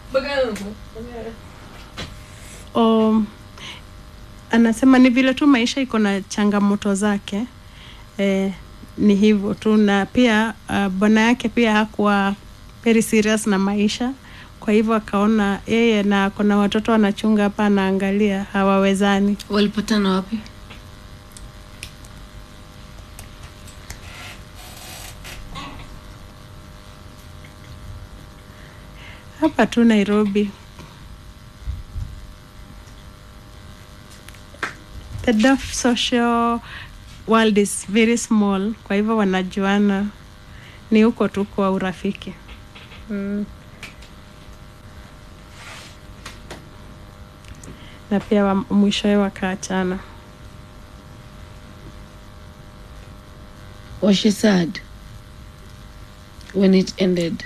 um, anasema ni vile tu maisha iko na changamoto zake eh, ni hivyo tu na pia uh, bwana yake pia hakuwa very serious na maisha kwa hivyo akaona yeye na kuna watoto wanachunga hapa anaangalia hawawezani walipatana wapi hapa tu nairobi the deaf social world is very small kwa hivyo wanajuana ni huko tu kwa urafiki mm. na pia wa- mwishowe wakaachana was she sad when it ended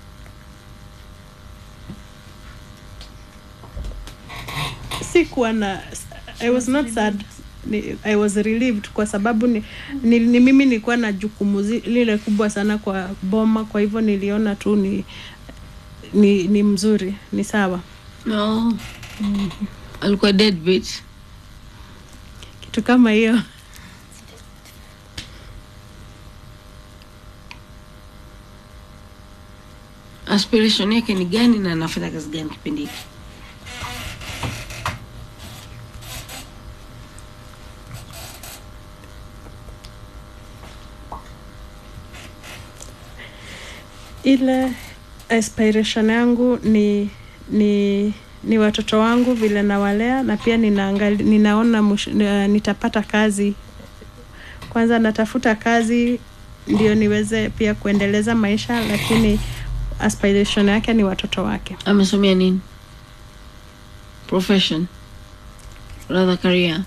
sikuwa na i was not sad ni, i was relieved kwa sababu ni, ni, ni mimi nilikuwa na jukumu zi- lile kubwa sana kwa boma kwa hivyo niliona tu ni ni, ni mzuri ni sawa no alikuwa deadbeat kitu kama hiyo aspiration yake ni gani na anafanya kazi gani kipindi hiki ile aspiration yangu ni ni ni watoto wangu vile nawalea na pia ninaangali, ninaona mush, uh, nitapata kazi kwanza natafuta kazi ndio niweze pia kuendeleza maisha lakini aspiration yake ni watoto wake amesomea nini profession rather career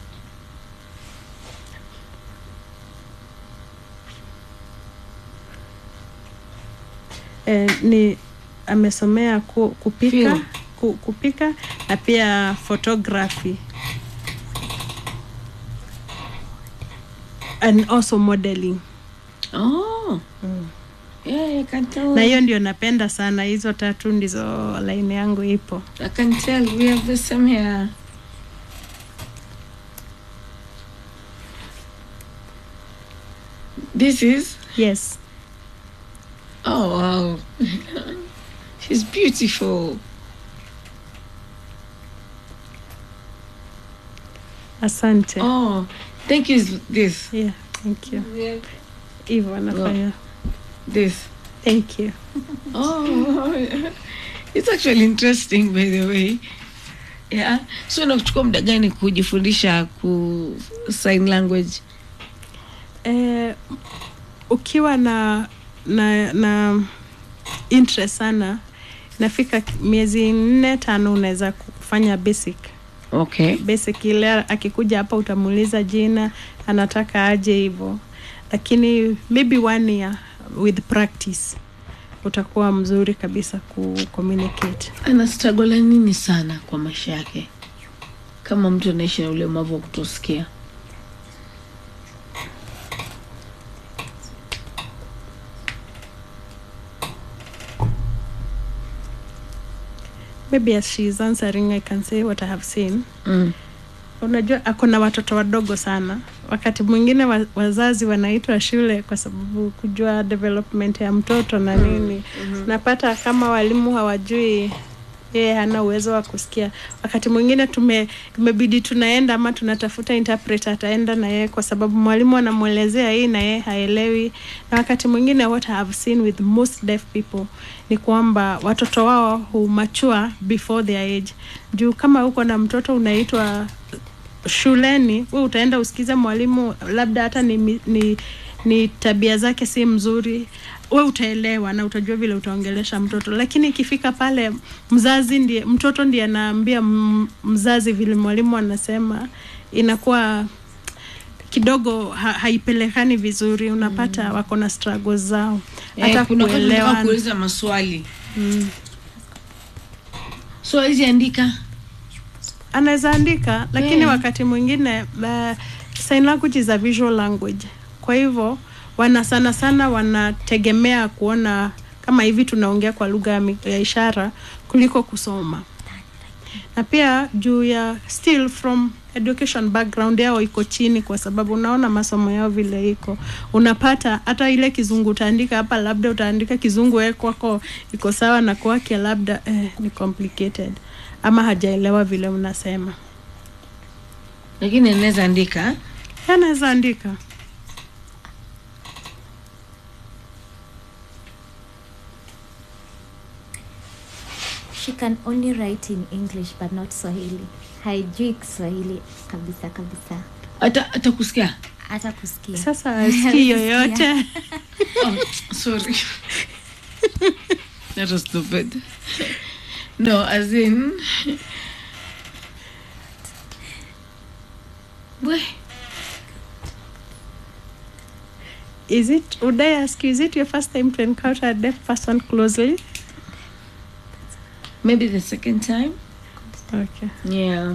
eh, ni amesomea ku, kupika Film. ku, kupika na pia photography and also modeling oh yeah I can tell na hiyo ndio napenda sana hizo tatu ndizo laini yangu ipo I can tell we have the same here this is yes oh wow she's beautiful asante oh thank you this yeah, thank you hivyo anafanya this thank you Oh, it's actually interesting by the way. Yeah. So nakuchukua muda gani kujifundisha ku sign language? eh, ukiwa na na na interest sana nafika miezi nne tano unaweza kufanya basic Okay. basic ile akikuja hapa utamuuliza jina anataka aje hivyo lakini maybe one year with practice utakuwa mzuri kabisa ku communicate Ana struggle nini sana kwa maisha yake? Kama mtu anaishi na ulemavu wa kutosikia. maybe as she is answering i can say what i have seen Mm. unajua ako na watoto wadogo sana wakati mwingine wa, wazazi wanaitwa shule kwa sababu kujua development ya mtoto na nini mm-hmm. napata kama walimu hawajui yeye hana uwezo wa kusikia wakati mwingine tume imebidi tunaenda ama tunatafuta interpreter ataenda na yeye kwa sababu mwalimu anamwelezea hii na yeye haelewi na wakati mwingine what I have seen with most deaf people ni kwamba watoto wao humachua before their age juu kama uko na mtoto unaitwa shuleni we utaenda usikize mwalimu labda hata ni, mi- ni, ni tabia zake si mzuri we utaelewa na utajua vile utaongelesha mtoto lakini ikifika pale mzazi ndiye mtoto ndiye anaambia m- mzazi vile mwalimu anasema inakuwa kidogo ha, haipelekani vizuri unapata mm. wako na struggles zao hata Eh, kuna wakati unataka kuelewa kuuliza maswali. mm. So hizi andika. anaweza andika lakini Yeah. wakati mwingine uh, sign language is a visual language kwa hivyo wana sana sana wanategemea kuona kama hivi tunaongea kwa lugha ya mi- ya ishara kuliko kusoma na pia juu ya still from education background yao iko chini kwa sababu unaona masomo yao vile iko unapata hata ile kizungu utaandika hapa labda utaandika kizungu we kwako iko sawa na kwake labda eh, ni complicated ama hajaelewa vile unasema lakini anaweza andika anaweza andika she can only write in english but not swahili haijui kiswahili kabisa kabisa hata hata kusikia hata kusikia sasa asikii yoyote oh, sorry that was stupid no as in we is it would i ask you is it your first time to encounter a deaf person closely maybe the second time okay yeah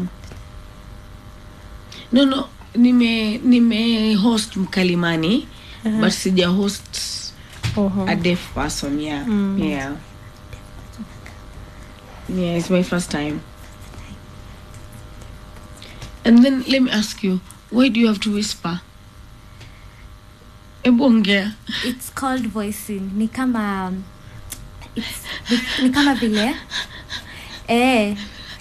no no nime nime host mkalimani Uh-huh. but sija host Oho. a deaf person yeah Mm. yeah yeah it's my first time and then let me ask you why do you have to whisper Ebu ongea it's called voicing ni kama it's, ni, ni kama vile eh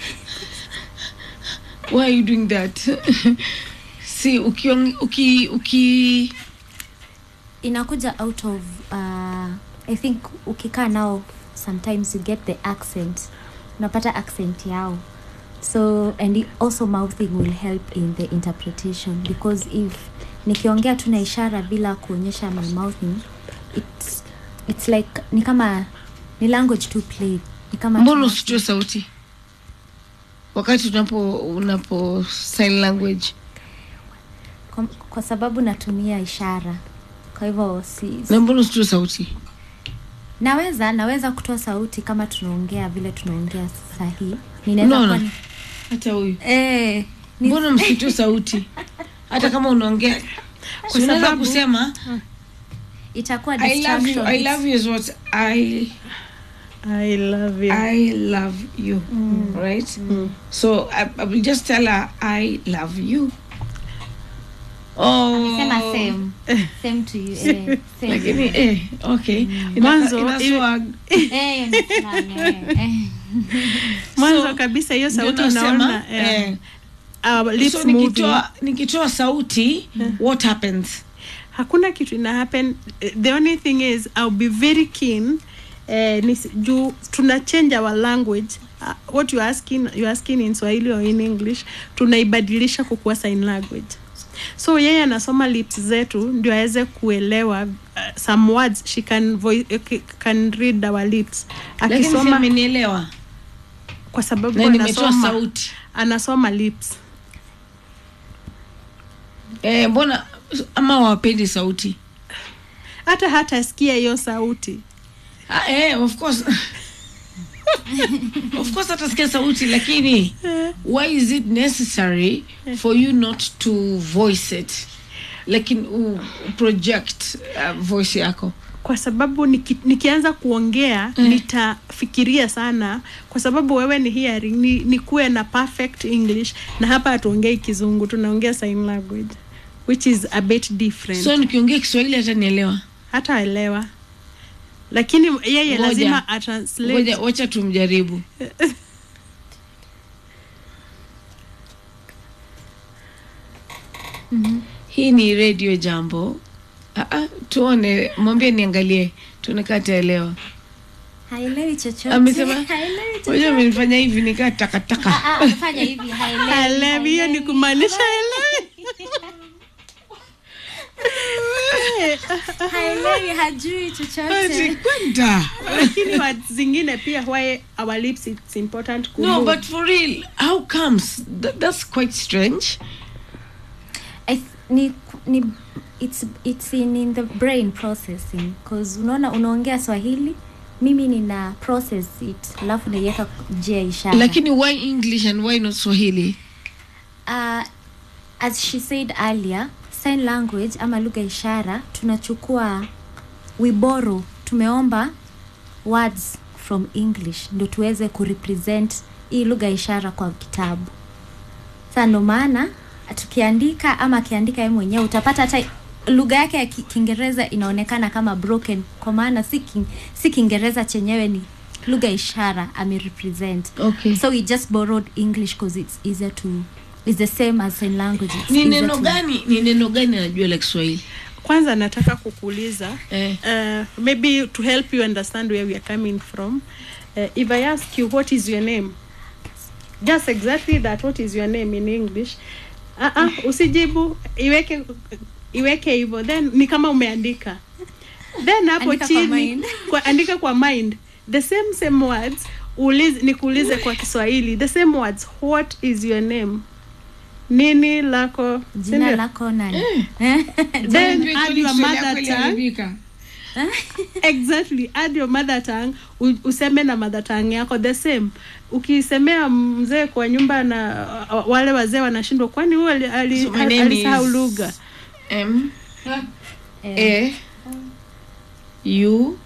why are you doing that see uki uki uki inakuja out of uh, i think ukikaa nao sometimes you get the accent unapata accent yao so and it- also mouthing will help in the interpretation because if nikiongea tu na ishara bila kuonyesha my mouthing it's, it's like ni kama ni language to play ni kama mbona tuna- usitoe sauti wakati unapo unapo sign language kwa, kwa sababu natumia ishara kwa hivyo si, na mbona usitoe sauti naweza naweza kutoa sauti kama tunaongea vile tunaongea sahii ninaweza Unaona? kuwa ni- hata huyu eh, ni- mbona msitoe sauti hata kama unaongea Kwa unaweza sababu- kusema itakuwa i love you distraction. i love you is what i i love you i love you right so I, I will just tell her i love you oh Sema same. Same to you, eh, same. lakini eh okay Ina- Mwanzo, ina iwe- swag. Eh, ni fulani, eh, eh. mwanzo So, kabisa hiyo Ndio sauti nasema, unaona eh, eh, our lips so moving. nikitoa nikitoa sauti what happens hakuna kitu ina happen Eh, the only thing is I'll be very keen eh, nisi, juu tuna change our language uh, what you asking you asking in Swahili or in English tunaibadilisha kukuwa sign language so yeye anasoma lips zetu ndio aweze kuelewa uh, some words she can voice, uh, can read our lips lakini si akisoma amenielewa kwa sababu na nimetoa anasoma sauti anasoma lips eh, mbona ama wapendi sauti hata hata sikia hiyo sauti ah, eh, of course of course atasikia sauti lakini why is it necessary for you not to voice it lakini u project uh, voice yako kwa sababu niki, nikianza kuongea Mm. nitafikiria sana kwa sababu wewe ni hearing ni, ni kuwe na perfect english na hapa hatuongei kizungu tunaongea sign language which is a bit different so nikiongea kiswahili hata nielewa hata elewa lakini yeye Ngoja. lazima atranslate ngoja wacha tumjaribu hii ni radio jambo ah, ah, tuone mwambie niangalie tuone kaa taelewa haelewi chochote Amesema, Haelewi chochote. moja amenifanya hivi nikaa takataka Ah, ah, fanya hivi haelewi, Haelewi, hiyo ni haelewi. kumaanisha elewi haelewi hajui chochote Ati kwenda lakini words zingine pia why our lips it's important ku no move. but for real how comes Th- that's quite strange I th- ni, ni it's, it's in, in the brain processing cause unaona unaongea swahili mimi nina process it alafu naiweka njia ya ishara lakini why english and why not swahili uh, as she said earlier sign language ama lugha ya ishara tunachukua we borrow tumeomba words from english ndo tuweze kurepresent hii lugha ya ishara kwa kitabu sa ndo maana tukiandika ama akiandika ye mwenyewe utapata hata lugha yake ya Ki- kiingereza inaonekana kama broken kwa maana si, king, si kiingereza chenyewe ni lugha ya ishara amerepresent okay so we just borrowed english because it's easier to it's the same as sign language it's ni easier neno to- gani ni neno gani anajua la kiswahili kwanza nataka kukuuliza eh. uh, maybe to help you understand where we are coming from uh, if i ask you what is your name just exactly that what is your name in english uh -uh, usijibu iweke iweke hivyo then ni kama umeandika then hapo Andika kwa chini mind. kwa, andika kwa mind the same same words ulize, nikuulize kwa kiswahili the same words what is your name nini lako jina sindio? lako nani then Kweli add your Kiswahili mother yako tongue iliharibika. exactly add your mother tongue u- useme na mother tongue yako the same ukisemea mzee kwa nyumba na uh, wale wazee wanashindwa kwani huyu ali- ali- So my name alisahau is- lugha M Eh, A U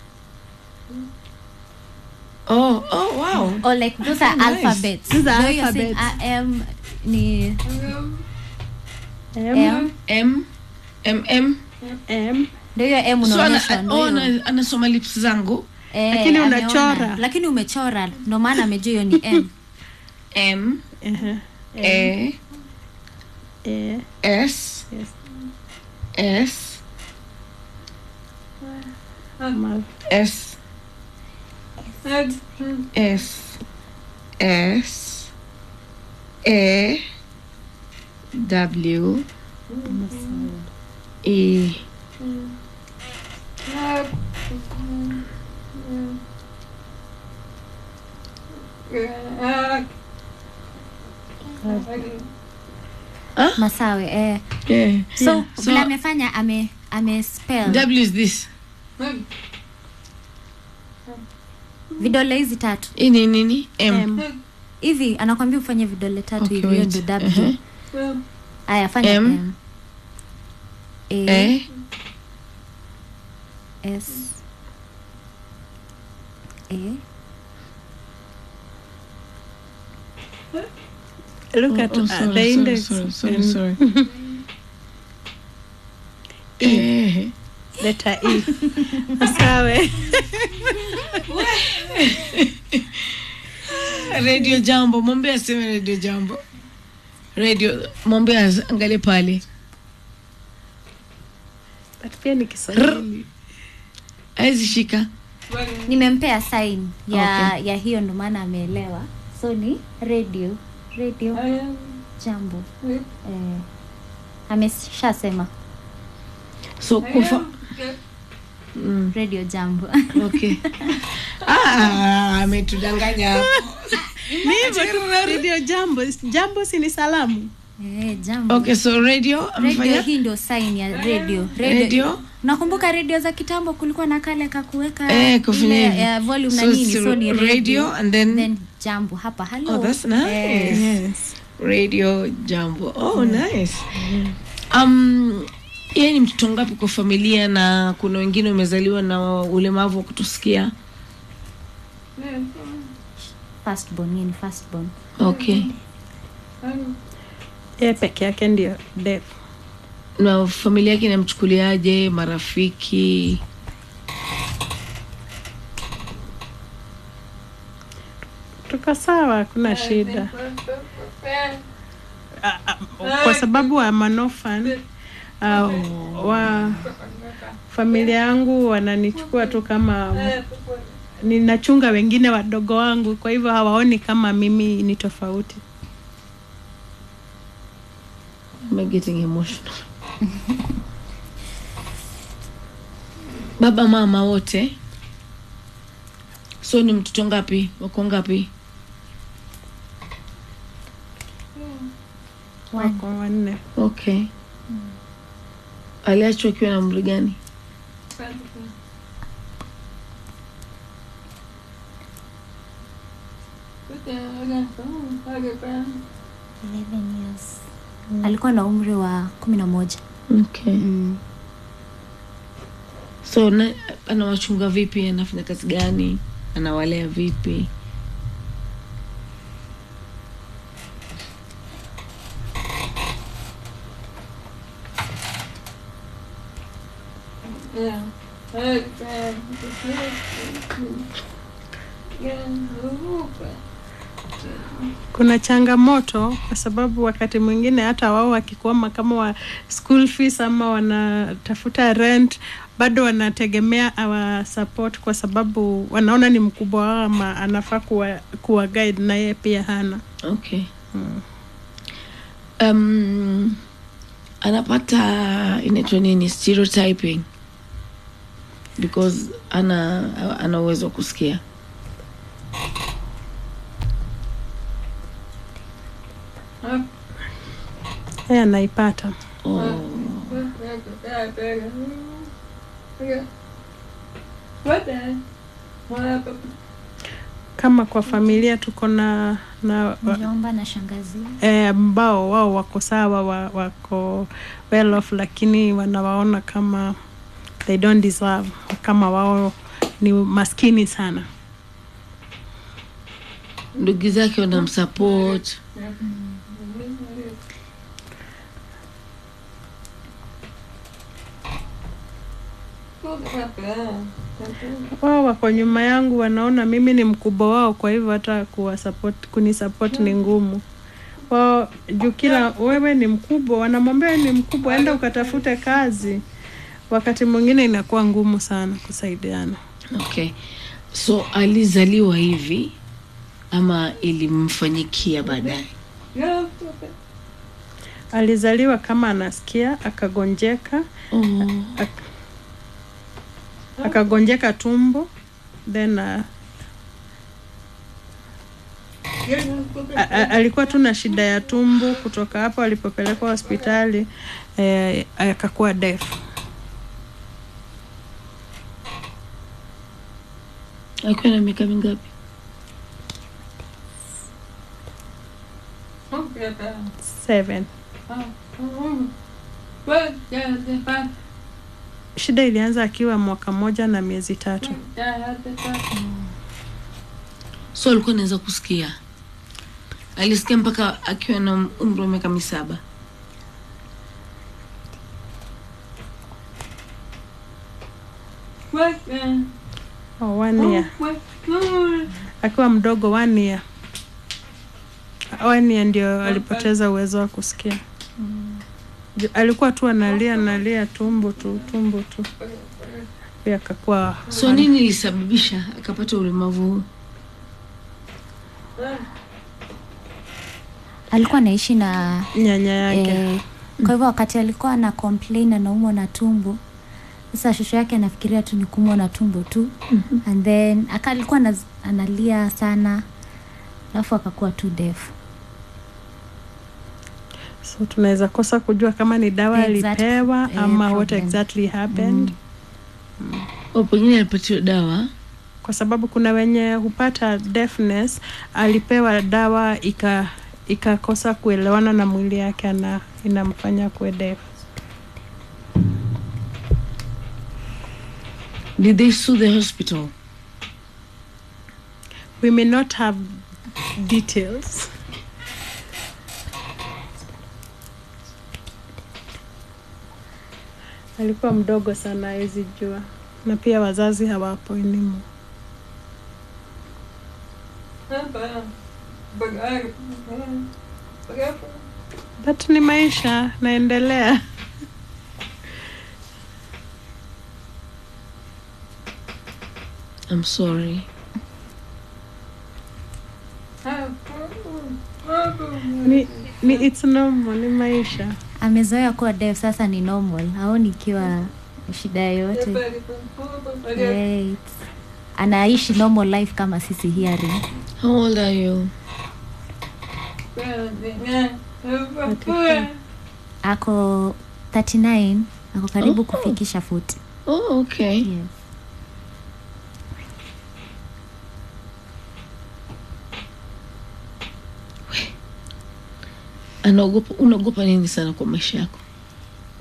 Oh, oh wow. or like those are Nice. alphabets Those are Though you're saying alphabets. am ni M, m M M M M. ndio hiyo m so ana, unaonyeshwa ndio oh, hiyo. ana, anasoma lips zangu Eh, Lakini ameona. unachora. lakini umechora ndo maana amejua hiyo ni m M Uh-huh. A Eh, S yes. S Ma- S S S A W E masawe eh. yeah. so Yeah. vile So- amefanya ame ame spell W is this vidole hizi tatu hii ni nini M, M. hivi anakwambia ufanye vidole tatu Okay, hivi hiyo wait. ndo w Uh-huh. aya fanya M. m a A s a look at oh, uh, sorry, the sorry, index sorry, sorry, and sorry. Eh. letter E. Sawe. radio jambo mwambie aseme radio jambo radio mwambie as- angalie pale But pia ni Kiswahili. awezi shika nimempea sign ya ya hiyo ndo maana ameelewa so ni radio radio jambo eh, ameshasema so kufa mm, radio jambo okay ah, ametudanganya hapo Ni hivyo tu radio jambo. Jambo si ni salamu. eh, jambo okay so radio radio amefanya hii ndio sign ya radio radio nakumbuka redio za kitambo kulikuwa na kale kakuweka Eh, kufanya ile, hivi. eh, volume na So nini it's so ni radio radio, and then- then jambo hapa hello Oh, that's nice. Eh, Yes. radio jambo oh nice um yeye ni mtoto ngapi kwa familia na kuna wengine wamezaliwa na ulemavu wa kutusikia firstborn yeye ni firstborn okay Yeye peke yake ndio deaf. na familia yake inamchukuliaje marafiki Tuko sawa, hakuna shida. Ah, ah, Kwa sababu wa manofan uh, wa familia yangu wananichukua tu kama ninachunga wengine wadogo wangu, kwa hivyo hawaoni kama mimi ni tofauti. I'm getting emotional baba mama wote so ni mtoto ngapi wako ngapi Wako wanne. okay aliachwa akiwa na umri gani years alikuwa na umri wa kumi na moja okay mm. so na, anawachunga vipi anafanya kazi gani anawalea vipi kuna changamoto kwa sababu wakati mwingine hata wao wakikwama kama wa school fees ama wanatafuta rent bado wanategemea our support kwa sababu wanaona ni mkubwa wao ama anafaa kuwa, kuwa guide na yeye pia hana okay um, anapata inaitwa nini stereotyping because ana ana uwezo wa kusikia yeye anaipata oh. kama kwa familia tuko na na mjomba na shangazi eh, ambao wao wako sawa wa, wako well off lakini wanawaona kama they don't deserve kama wao ni maskini sana ndugu zake wanamsupport wao wako nyuma yangu wanaona mimi ni mkubwa wao kwa hivyo hata kuwasupport kunisupport ni ngumu wao juu kila wewe ni mkubwa wanamwambia wewe ni mkubwa enda ukatafute kazi wakati mwingine inakuwa ngumu sana kusaidiana okay so alizaliwa hivi ama ilimfanyikia baadaye alizaliwa kama anasikia akagonjeka oh. ak- akagonjeka tumbo then uh, a- a- alikuwa tu na shida ya tumbo kutoka hapo alipopelekwa hospitali eh, akakuwa deaf akiwa na miaka mingapi seven shida ilianza akiwa mwaka moja na miezi tatu so alikuwa anaweza kusikia alisikia mpaka akiwa na umri wa miaka misaba oh, one year akiwa mdogo one year one year ndio alipoteza uwezo wa kusikia Ju- alikuwa tu analia analia tumbo tu tumbo tu pia akakuwa so nini ilisababisha akapata ulemavu huu alikuwa anaishi na nyanya yake eh, kwa hivyo wakati alikuwa ana complain anaumwa na tumbo sasa shosho yake anafikiria tu ni kuumwa na tumbo tu mm-hmm. and then aka alikuwa anaz- analia sana alafu akakuwa tu defu so tunaweza kosa kujua kama ni dawa Exact- alipewa eh, ama what problem. exactly happened o pengine alipatiwa dawa kwa sababu kuna wenye hupata deafness alipewa dawa ika ikakosa kuelewana na mwili yake na inamfanya kuwe deaf did they sue the hospital we may not have details alikuwa mdogo sana hawezi jua na pia wazazi hawapo elimu but ni maisha naendelea i'm sorry ni, ni it's normal ni maisha amezoea kuwa def sasa ni normal haoni ikiwa shida yoyote yeah, it's- anaishi normal life kama sisi hearing how old are you ako 39 ako karibu Oh. kufikisha 40 oh okay yes. anaogopa unaogopa nini sana kwa maisha yako